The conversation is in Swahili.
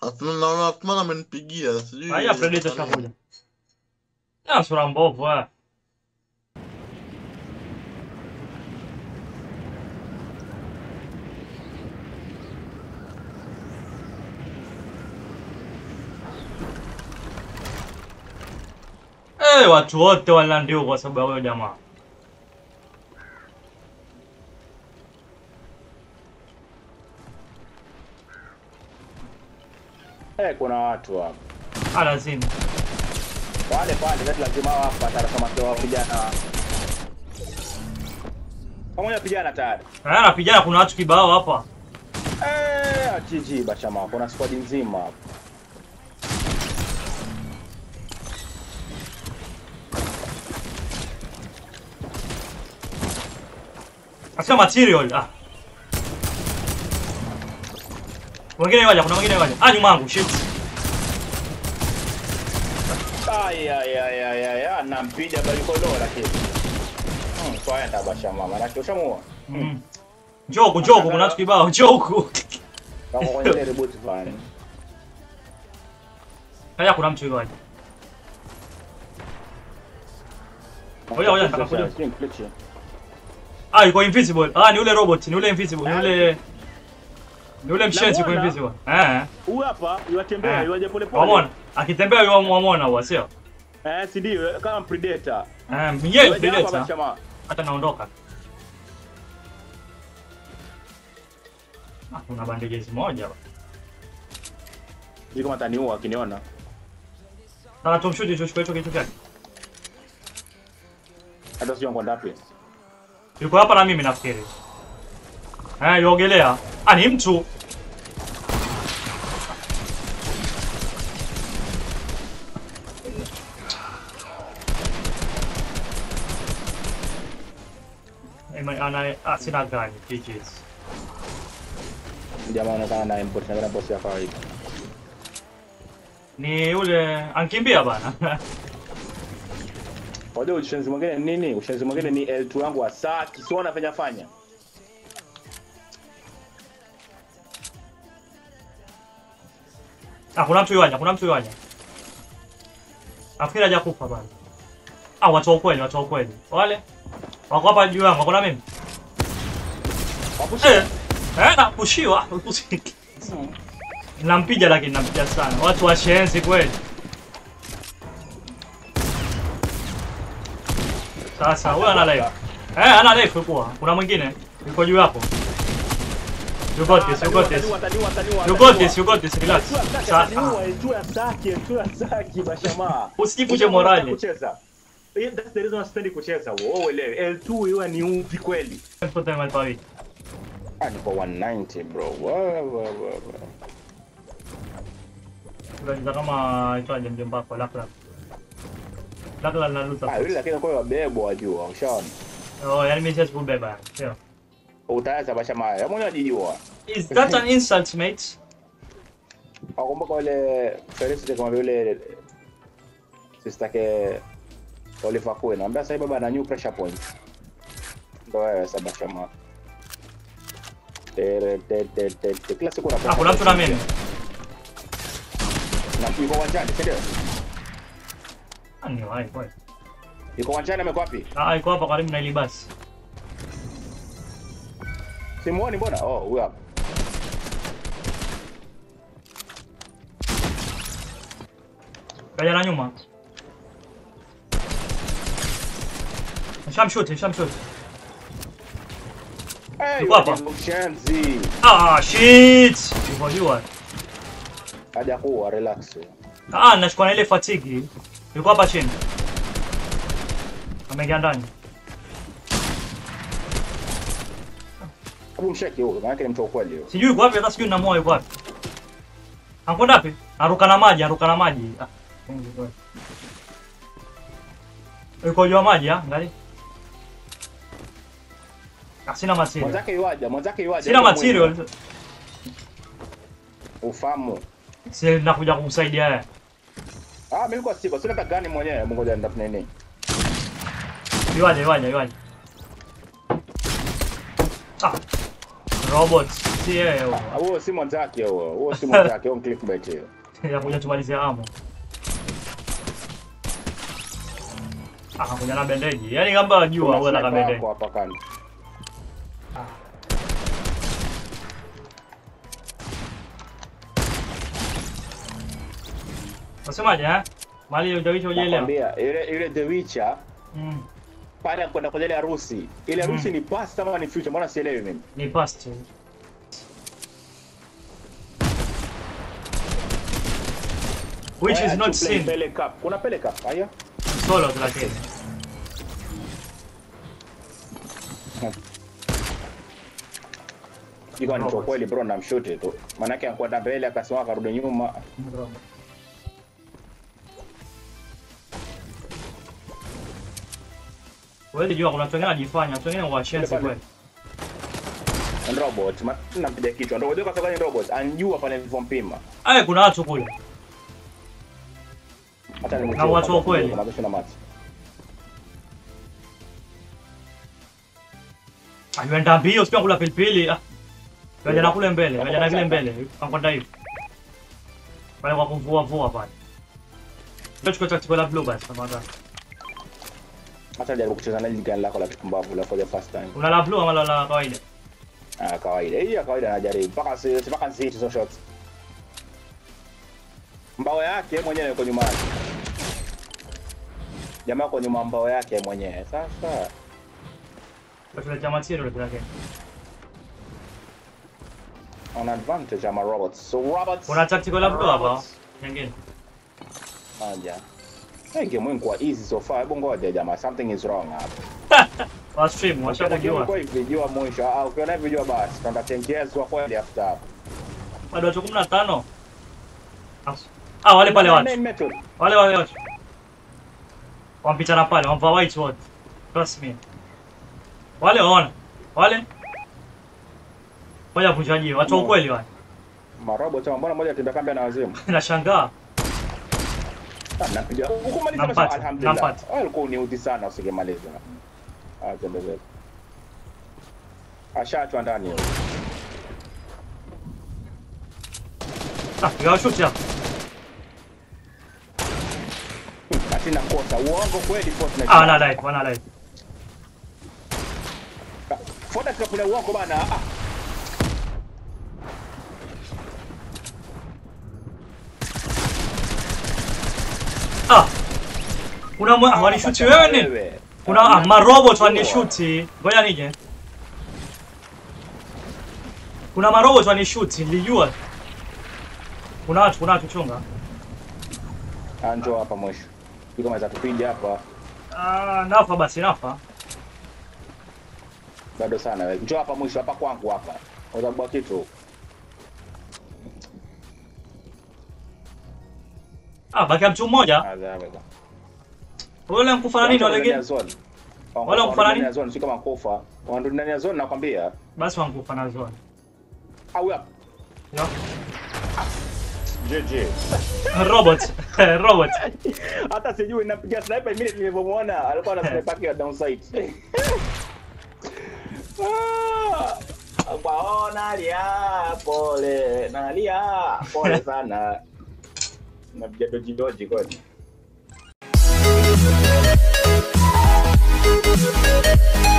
Asma- naona Asmani amenipigia sijui. Haya Predator shakuja. Ah, sura mbovu eh. Eh, watu wote walilandiwa kwa sababu ya huyo jamaa. Eh, kuna watu hapa. Ah, lazima. Wale pale kati lazima hapa atasema kwa vijana. Pamoja vijana tayari. Ah, napigana kuna watu kibao hapa. Eh, GG bachama, kuna squad nzima hapa. Asema material. Ah. Wengine waja, kuna wengine waja. Ah, nyuma yangu, shit. Ay ay ay ay ay, ay nampiga bali kolo lakini. Hmm, kwaenda bachama, maana ushamuua. Mm. Njoo huku, njoo huku, kuna watu kibao, njoo huku. Kama kwenye ile reboot fulani. Haya kuna mtu yuko waja. Oya, oya, nataka kuja. Ah, yuko invisible. Ah, ni ule robot, ni ule invisible, ni ule ni ule mshenzi yuko Namuona. invisible. Eh. Huyu hapa yuatembea, Eh. yuaje pole pole. Wamona. Akitembea yeye wamwona huwa sio? Eh, si ndio kama predator. Eh, yeye Yuaje hapa predator. bachama. Hata naondoka. Ah, kuna bandages moja. hapa. Sijui kama ataniua akiniona. Sasa tumshuti tuchukue hicho kitu chake. Hata sijui ngo ndapi. Yuko hapa na mimi nafikiri. Eh, yuogelea. Ah, ni mtu. Ema- ana ah, sina gani PGs. Jamaa anaonekana na import na boss ya kawaida. Ni yule ankimbia bana. Wajua ushenzi mwingine ni nini? Ushenzi mwingine ni L2 wangu wa saa kisona fanya fanya. ah, kuna mtu yuaja, kuna mtu yuaja. Nafikiri hajakufa bana. Ah, watu wa ukweli, watu wa ukweli. Wale wako hapa juu yangu, wako na mimi. Wapushi. Eh, eh, napushiwa. Nampiga lakini nampiga sana. Watu wa shenzi kweli. Sasa huyo ana life. Eh, ana life kwa. Kuna mwingine yuko juu hapo. You got this, you got this. You got this, you got this, relax. Sasa Usijivunje morali. Kucheza. Eh, That's the reason I sipendi kucheza. Wewe uelewe. L2 iwe ni upi kweli. put them at pawi. Ah, ni kwa 190 bro. Wa wa wa. wa. Tunaweza kama itwaje mjomba wako lakla. Lakla na Ah, luta. yule lakini kwa wabebwa wajua. Ushaona. Oh, yani mimi siwezi kubeba. Sio. Utaweza bashama. Hebu mwenyewe unajijua. Is that an insult, mate? Wakumbuka ule Felicity kama vile sister ke Oliver Queen. Anambia sasa baba ana new pressure point. Ndio wewe sasa bashama. Tere te te te te kila siku Ah, kuna mtu na mimi. Na yuko uwanjani, si ndio? Ah, ni wapi kweli? Yuko uwanjani amekuwa wapi? Ah, iko hapa karibu na ile basi. Simuoni mbona? Oh, huyu hapa. Kaja na nyuma. Shamshoot, shamshoot. Eh, Yuko hapa. Mshenzi. Ah, shit. Yuko jua. Haja kuwa relax. Ah, nachukua na ile fatigue. Yuko hapa chini. Ameingia ndani. Hebu msheki huyo, maana yake ni mtu wa kweli huyo. Sijui yuko wapi, hata sijui namoa yuko wapi. Anakwenda wapi? Aruka na maji, aruka na maji. Ah. Yuko juu ya maji, ah, angalia. Ah, sina material. Mwanzake yuaja, mwanzake yuaja. Sina material. Ufahamu. Si nakuja kumsaidia yeye. Ah, mimi nilikuwa siko. Sina hata gani mwenyewe. Mungu ngoja ndafu nini. Iwaje, iwaje, iwaje. Ah. Robot. si yeye huyo. Ah, Huo si mwenzake huo. Huo si mwenzake, huo ni clickbait hiyo. ya kuja tumalizie amo. Ah, kuja na bendeji. Yaani kama wajua Kuna wewe na sniper bendeji. wako hapa kando. Unasemaje eh? Mali hujawicha hujaelewa. Nakwambia ile ile The Witcher Mm. pale kwenda kwenye ile harusi. Ile harusi ni past ama ni future? Mbona sielewi mimi? Ni past. Which Why is aren't not you playing seen. Pele Cup. Kuna Pele Cup, haya? Solo lakini. Iko ni kwa kweli bro namshuti tu. Maana yake anakwenda mbele akasimama akarudi nyuma. Wewe jua kuna watu wengine wanajifanya, watu wengine washenzi Pale. kweli. Ni robot. Ma- Nampiga kichwa. Ndio unajua kwa sababu ni robot. Anjua pale nilivyompima. Aya kuna watu kule. Hata ni Na watu wa kweli. Kama na mati. Ameenda mbio sio kula pilipili. Ah. Kaja na kule mbele, kaja na kile mbele. Kakwenda hivi. Pale kwa kuvua vua pale. Ndio chukua tactical la blue basi kama hata. Hata jaribu kucheza na gani lako la kipumbavu la for the first time. Una la blue ama la la kawaida? Ah, kawaida. Hii ya kawaida anajaribu. Mpaka si mpaka si hizo shots. Mbao yake mwenyewe yuko nyuma yake. Jamaa yuko nyuma ya mbao yake mwenyewe. Sasa Kwa material bila yake. on advantage ama robots. So robots. Kuna tactical la blue hapa. Robots. Nyingine. Moja. Hey, game yangu kwa easy so far. Hebu ngoja jamaa, something is wrong hapa. Wa stream washakujua. Kwa hivi jua mwisho. Ah, ukiona hivi jua basi tutatengezwa kweli after hapo. Bado watu 15. Ah, wale pale watu. Main method. Wale wale watu. Wampita na pale, wampa white wote. Trust me. Wale waona. Wale. Moja vunjaji, watu wa ukweli wale. Marobot ama mbona moja tembea kambi na wazimu. Nashangaa. Ah, Napiga. Ukumaliza Nampata, basi alhamdulillah. nampata. Wewe ulikuwa uniudhi sana usingemaliza. Ah, tembea. Ashaachwa ndani huyo. Ah, piga shoot hapo. Ati nakosa. Uongo kweli Fortnite. Ah, wana light, wana light. Fortnite kapila uongo bana. Ah. Ah. Kuna mwa wanishuti wewe nini? Kuna ah, marobot wanishuti. Ngoja nije. Kuna marobot wanishuti, nilijua. Kuna watu, kuna watu chunga. Anjo hapa mwisho. Iko maweza tupinde hapa. Ah, nafa basi nafa. Bado sana wewe. Njoo hapa mwisho hapa kwangu hapa. Unazabua kitu. Ah, baki mtu mmoja. Adhabu. Wale mkufa na nini wale wengine? Wala kufanya nini? Zone si kama kufa. Wanarudi ndani ya zone nakwambia. Basi wankufa na zone. Au hapa. Yo. JJ. Robot. Robot. Hata sijui napiga sniper immediately nilivyomwona alikuwa na sniper yake ya downside. Ah! Kwa nalia pole, nalia pole sana. Napiga doji doji kwani.